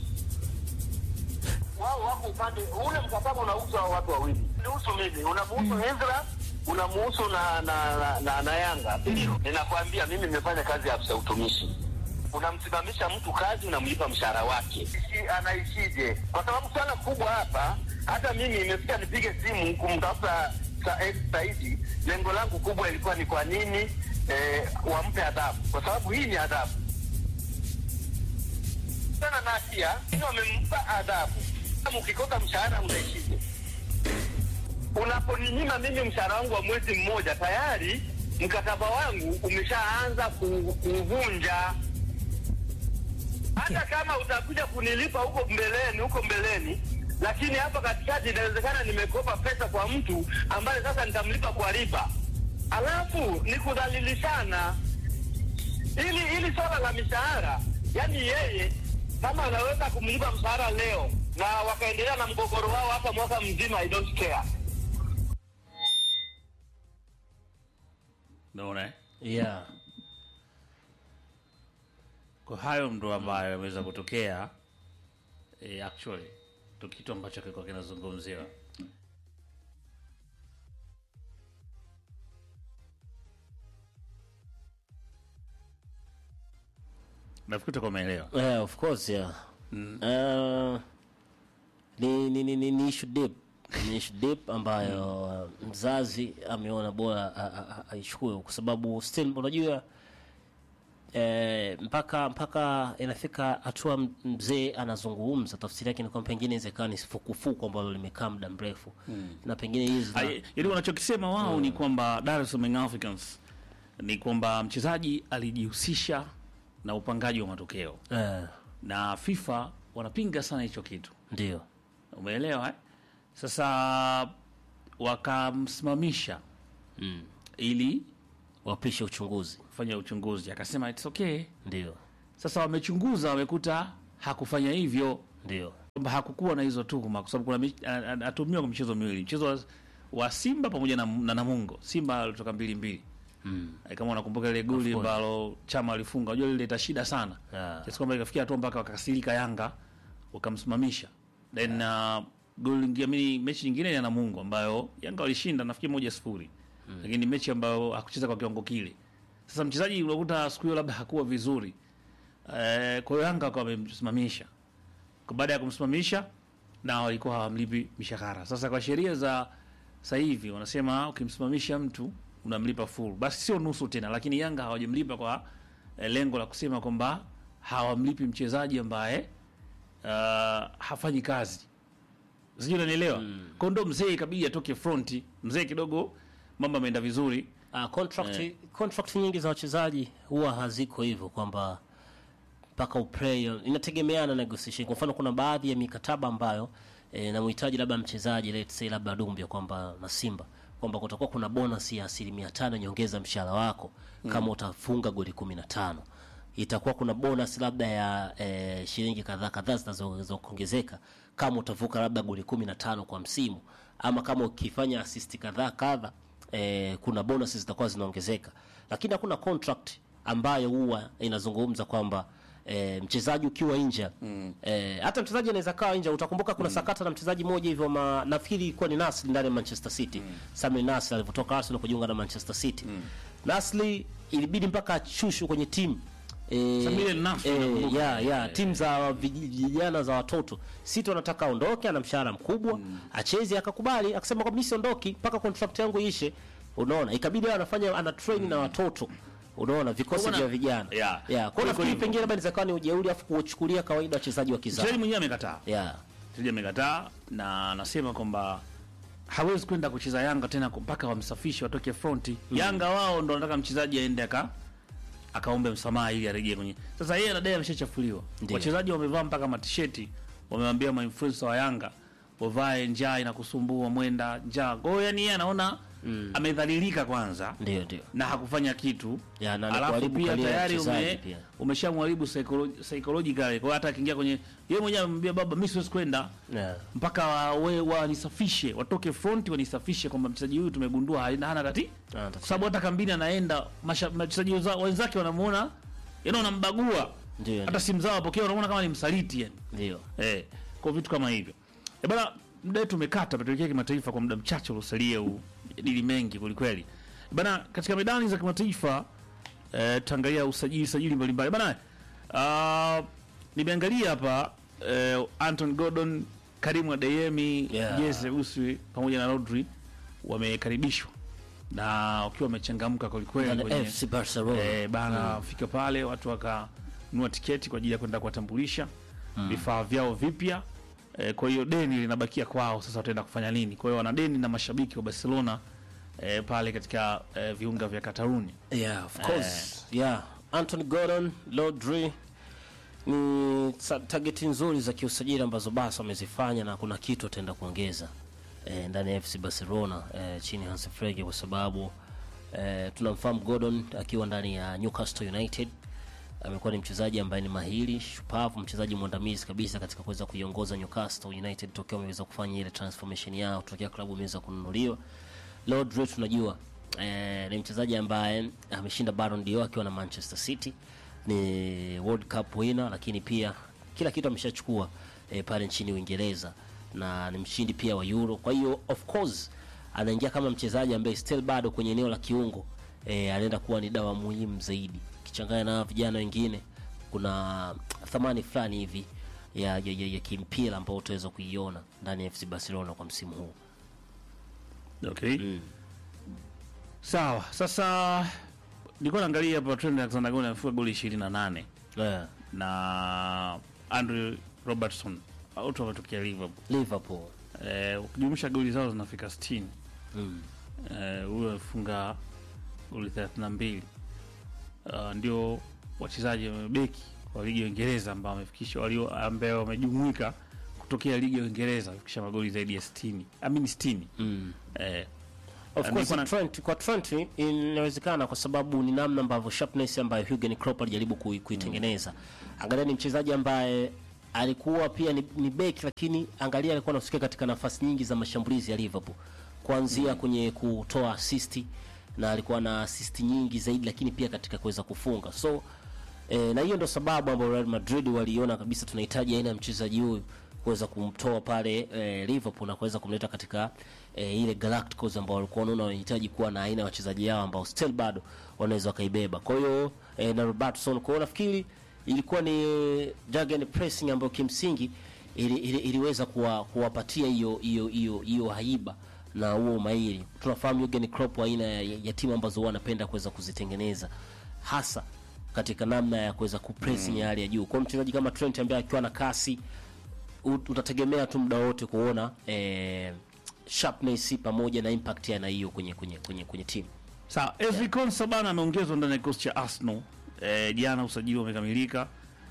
Wao wako upande ule, mkataba unahusu hao watu wawili, nihusu mimi, unamuhusu Ezra unamuhusu na na, na, na, na Yanga. Ndio ninakwambia mimi nimefanya kazi ya afisa utumishi unamsimamisha mtu kazi, unamlipa mshahara wake, Ishi- anaishije? Kwa sababu swala kubwa hapa, hata mimi imefika nipige simu kumtafuta Sa- Ex Saidi. Lengo langu kubwa ilikuwa ni kwa nini eh, wampe adhabu, kwa sababu hii ni adhabu. sana na hatia, ni wamempa adhabu. Kama ukikosa mshahara unaishije? Unaponinyima mimi mshahara wangu wa mwezi mmoja, tayari mkataba wangu umeshaanza ku- kuvunja. Hata kama utakuja kunilipa huko mbeleni, huko mbeleni, lakini hapa katikati inawezekana nimekopa pesa kwa mtu ambaye sasa nitamlipa kwa riba, alafu ni kudhalilishana ili ili swala la mishahara, yani yeye kama anaweza kumlipa mshahara leo na wakaendelea na mgogoro wao hata mwaka mzima, I don't care. Unaona eh? yeah. Kwa hayo ndo ambayo yameweza kutokea eh, actually ndo kitu ambacho kilikuwa kinazungumziwa. Nafikiri utakuwa umeelewa. Yeah, of course yeah. Uh, ni, ni, ni, ni, ni issue deep ni issue deep ambayo uh, mzazi ameona bora a- a- a- aichukue kwa sababu still unajua eh, mpaka mpaka inafika hatua m- mzee anazungumza, tafsiri yake ni kwamba pengine inawezekana ni fukufuku ambalo limekaa muda mrefu na pengine hizi zina- Ai, Yaani wanachokisema wao ni kwamba Dar es Salaam Young Africans ni kwamba mchezaji alijihusisha na upangaji wa matokeo eh, na FIFA wanapinga sana hicho kitu. ndio Umeelewa eh? Sasa wakamsimamisha mm. ili wapishe uchunguzi kufanya uchunguzi, akasema it's okay. ndio Sasa wamechunguza, wamekuta hakufanya hivyo, ndio kwamba hakukuwa na hizo tuhuma, kwa sababu kuna mich- a- a- atumiwa kwa michezo miwili, mchezo wa, wa Simba pamoja na, na Namungo. Simba alitoka mbili mbili mm. Eh, kama unakumbuka ile goli Of course. ambalo Chama alifunga, unajua lileta shida sana Ah. kiasi kwamba ikafikia hatua mpaka wakakasirika Yanga wakamsimamisha. Then uh, goli lingine mimi mechi nyingine ya Namungo ambayo Yanga walishinda nafikiri moja sifuri lakini mechi ambayo hakucheza kwa kiwango kile. Sasa mchezaji unakuta siku hiyo labda hakuwa vizuri eh, kwa hiyo Yanga wakawa wamemsimamisha. Kwa baada ya kumsimamisha na walikuwa hawamlipi mishahara. Sasa kwa sheria za sasa hivi wanasema ukimsimamisha mtu unamlipa full, basi sio nusu tena, lakini Yanga hawajamlipa kwa eh, lengo la kusema kwamba hawamlipi mchezaji ambaye uh, hafanyi kazi, sijui unanielewa. Mm. Kwa ndo mzee ikabidi atoke fronti, mzee kidogo mambo ameenda vizuri Uh, contract, contract nyingi za wachezaji huwa haziko hivyo kwamba mpaka uplay, inategemeana na negotiation. Kwa mfano kuna baadhi ya mikataba ambayo eh, namhitaji labda mchezaji let's say labda Dumbia kwamba na Simba kwamba kutakuwa kuna bonus ya asilimia tano nyongeza mshahara wako kama utafunga goli kumi na tano itakuwa kuna bonus labda ya eh, shilingi kadhaa kadhaa zinazoweza kuongezeka kama utavuka labda goli kumi na tano kwa msimu ama kama ukifanya assist kadhaa kadha eh, kuna bonus zitakuwa zinaongezeka lakini hakuna contract ambayo huwa inazungumza kwamba eh, mchezaji ukiwa nje mm. eh, hata mchezaji anaweza kawa nje utakumbuka kuna sakata na mchezaji mmoja hivyo ma, nafikiri ilikuwa ni Nasri ndani ya Manchester City mm. Samuel Nasri alivyotoka Arsenal kujiunga na Manchester City mm. Nasri ilibidi mpaka achushu kwenye timu Eh, Samuel Nasri, eh, nakumbuka. ya, ya, timu za vij- vijana za watoto City wanataka aondoke, ana mshahara mkubwa acheze, akakubali akasema kwamba mimi siondoki mpaka contract yangu ishe. Unaona, ikabidi awe anafanya ana train na watoto unaona vikosi Kwa vya maana- vijana Yeah. yeah. Kwa Kuliko nafikiri hivyo. pengine labda inaweza kuwa ni ujeuri afu kuchukulia kawaida wachezaji wa kizazi mchezaji mwenyewe amekataa yeah. mchezaji amekataa na anasema kwamba hawezi kwenda kucheza Yanga tena mpaka wamsafishe watoke fronti. Yanga wao ndo wanataka mchezaji aende aka akaombe msamaha ili arejee kwenye. Sasa yeye anadai ameshachafuliwa. Ndiyo. Wachezaji wamevaa mpaka matisheti, wamewambia mainfluencer wa Yanga wavae njaa inakusumbua mwenda njaa. Kwa hiyo yani yeye anaona amedhalilika kwanza Ndio, ndio. na hakufanya kitu Ya, na ni alafu kuharibu pia career ya tayari mchezaji ume, pia. umeshamharibu psycholo- psychologically. Kwa hiyo hata akiingia kwenye yeye mwenyewe amemwambia baba, mimi siwezi kwenda Yeah. mpaka wa- we- wanisafishe watoke front wanisafishe kwamba mchezaji huyu tumegundua hana hana tati, Hana tatizo. kwa sababu hata kambini anaenda masha- wachezaji wenza- wenzake wanamuona yani wanambagua, Ndio, hata simu zao wapokea, wanamuona kama ni msaliti yani. ndio. Eh, kwa vitu kama hivyo. Eh, bana muda wetu umekata, tuelekea kimataifa kwa muda mchache uliosalia huu. Dili mengi kwelikweli. Bana katika medani za kimataifa eh, tutaangalia usajili sajili mbalimbali. Bana uh, nimeangalia hapa eh, Anton Gordon, Karim Adeyemi, Yeah. Jesse Uswi pamoja na Rodri wamekaribishwa na wakiwa wamechangamka kwelikweli Na kwenye FC Barcelona Eh, bana fika pale watu wakanunua tiketi kwa ajili ya kwenda kuwatambulisha vifaa vyao vipya eh, kwa hiyo deni linabakia kwao sasa wataenda kufanya nini kwa hiyo wana deni na mashabiki wa barcelona eh, pale katika eh, viunga vya kataruni yeah, of course yeah. Anthony Gordon, Rodri ni sa- targeti nzuri za kiusajili ambazo basi wamezifanya na kuna kitu ataenda kuongeza eh, ndani ya FC Barcelona eh, chini ya Hans Flick kwa sababu eh, tunamfahamu Gordon akiwa ndani ya Newcastle United amekuwa ni mchezaji ambaye ni mahiri shupavu, mchezaji mwandamizi kabisa katika kuweza kuiongoza Newcastle United tokea wameweza kufanya ile transformation yao tokea klabu imeweza kununuliwa. Rodri tunajua eh, ni mchezaji ambaye ameshinda Ballon d'Or akiwa na Manchester City, ni World Cup winner, lakini pia kila kitu ameshachukua eh, pale nchini Uingereza na ni mshindi pia wa Euro. Kwa hiyo of course anaingia kama mchezaji ambaye still bado kwenye eneo la kiungo eh, anaenda kuwa ni dawa muhimu zaidi kichanganya na vijana wengine, kuna thamani fulani hivi ya, ya, ya, ya kimpira ambao utaweza kuiona ndani ya FC Barcelona kwa msimu huu. okay. sawa sasa nilikuwa naangalia hapa Trent Alexander-Arnold amefunga goli 28 Yeah. na Andrew Robertson wote wametokea Liverpool Liverpool eh, ukijumlisha goli zao zinafika 60 mm. eh, huyo amefunga goli 32 uh, ndio wachezaji wamebeki wa ligi ya Uingereza ambao wamefikisha walio ambao wamejumuika kutokea ligi ya Uingereza kufikisha magoli zaidi ya 60 amini 60 Mm. eh, Of Na course nilikuwa na- Trent, kwa Trent inawezekana kwa sababu ni namna ambavyo sharpness ambayo Jurgen Klopp alijaribu kui- kuitengeneza. Angalia ni mchezaji ambaye alikuwa pia ni, ni beki lakini angalia alikuwa anahusika katika nafasi nyingi za mashambulizi ya Liverpool. Kuanzia kwenye kutoa assist na alikuwa na assist nyingi zaidi lakini pia katika kuweza kufunga. So E, na hiyo ndo sababu ambayo Real Madrid waliona kabisa tunahitaji aina ya mchezaji huyu kuweza kumtoa pale e, Liverpool na kuweza kumleta katika e, ile Galacticos ambao walikuwa wanaona wanahitaji kuwa na aina ya wachezaji hao ambao still bado wanaweza wakaibeba. Kwa hiyo e, na Robertson, kwa hiyo nafikiri ilikuwa ni Jurgen pressing ambayo kimsingi ili, ili, iliweza kuwa, kuwapatia hiyo hiyo hiyo hiyo haiba na huo umahiri. Tunafahamu Jurgen Klopp aina ya, ya timu ambazo huwa anapenda kuweza kuzitengeneza hasa katika namna ya kuweza kupressing ya hali ya juu. Kwa mchezaji kama Trent ambaye akiwa na kasi ut- utategemea tu muda wote kuona eh, sharpness pamoja na impact ya aina hiyo kwenye kwenye kwenye kwenye timu. Sawa, Ezri Konsa bana ameongezwa ndani ya kikosi cha Arsenal. Eh, jana usajili umekamilika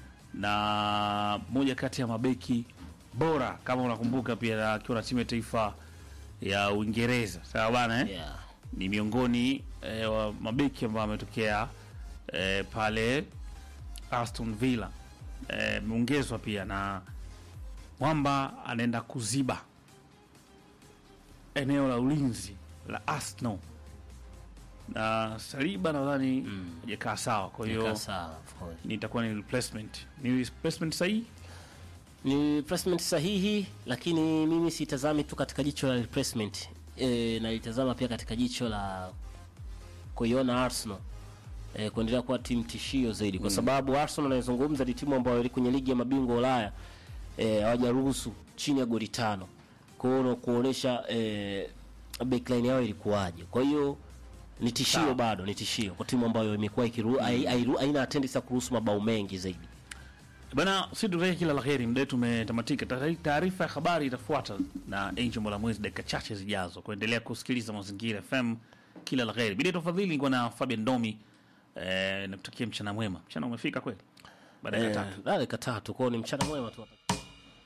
na moja kati ya mabeki bora kama unakumbuka, pia akiwa na timu ya taifa ya Uingereza. Sawa bana eh? Yeah. Ni miongoni eh, wa mabeki ambao ametokea eh, pale Aston Villa. Eh, ameongezwa pia na Mwamba anaenda kuziba eneo la ulinzi la Arsenal na Saliba nadhani hajakaa sawa, kwa hiyo Ika sawa, of course. nitakuwa ni replacement. Ni replacement sahihi? Ni replacement sahihi, lakini mimi sitazami tu katika jicho la replacement e, nalitazama pia katika jicho la kuiona Arsenal e, kuendelea kuwa timu tishio zaidi, kwa sababu Arsenal anayezungumza ni timu ambayo ili kwenye ligi ya mabingwa Ulaya eh, hawajaruhusu chini ya goli tano. Kwa hiyo kuonesha eh, backline yao ilikuwaje. Kwa hiyo ni tishio Sawa. bado, ni tishio kwa timu ambayo imekuwa ikiru hai- hairu- haina tendency ya kuruhusu mabao mengi zaidi. Bana, si tutakia kila la heri, muda wetu umetamatika. Taari- Taarifa ya habari itafuata na Angel Molamwezi dakika chache zijazo. Kuendelea kusikiliza Mazingira FM, kila la heri. Bidi tafadhili, nikuwa na Fabian Domi eh, nakutakia mchana mwema. Mchana umefika kweli, baada ya Eh, tatu. dakika tatu, kwa hiyo ni mchana mwema tu.